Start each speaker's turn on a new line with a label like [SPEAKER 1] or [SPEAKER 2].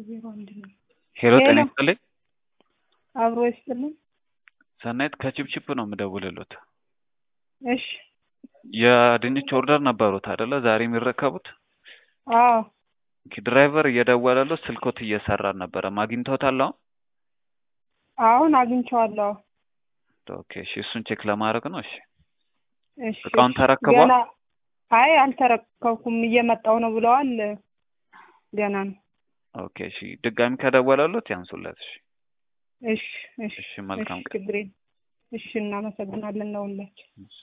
[SPEAKER 1] ዜሮ አንድ ነው።
[SPEAKER 2] ሄሎ ጤና
[SPEAKER 1] ሄሎ።
[SPEAKER 2] ይስጥልኝ።
[SPEAKER 1] አብሮ ይስጥልን።
[SPEAKER 2] ሰናይት ከቺፕቺፕ ነው የምደውልሎት።
[SPEAKER 1] እሺ።
[SPEAKER 2] የድንች ኦርደር ነበሩት አይደለ? ዛሬ የሚረከቡት
[SPEAKER 1] አዎ
[SPEAKER 2] ኦኬ፣ ድራይቨር እየደወለሎት ስልኮት እየሰራ አልነበረም። አግኝተውታል አሁን?
[SPEAKER 1] አሁን አግኝቼዋለሁ።
[SPEAKER 2] ኦኬ፣ እሺ፣ እሱን ቼክ ለማድረግ ነው። እሺ፣
[SPEAKER 1] እሺ።
[SPEAKER 2] እቃውን
[SPEAKER 1] እሺ።
[SPEAKER 2] ተረክቧል?
[SPEAKER 1] ገና አይ አልተረከብኩም፣ እየመጣው ነው ብለዋል። ገና ነው።
[SPEAKER 2] ኦኬ፣ እሺ፣ ድጋሚ ከደወለሎት ያንሱለት። እሺ፣
[SPEAKER 1] እሺ። እሺ።
[SPEAKER 2] እሺ፣ መልካም
[SPEAKER 1] እሺ፣
[SPEAKER 2] ቀን።
[SPEAKER 1] ችግር የለም። እሺ፣ እናመሰግናለን ነው ሁላችን።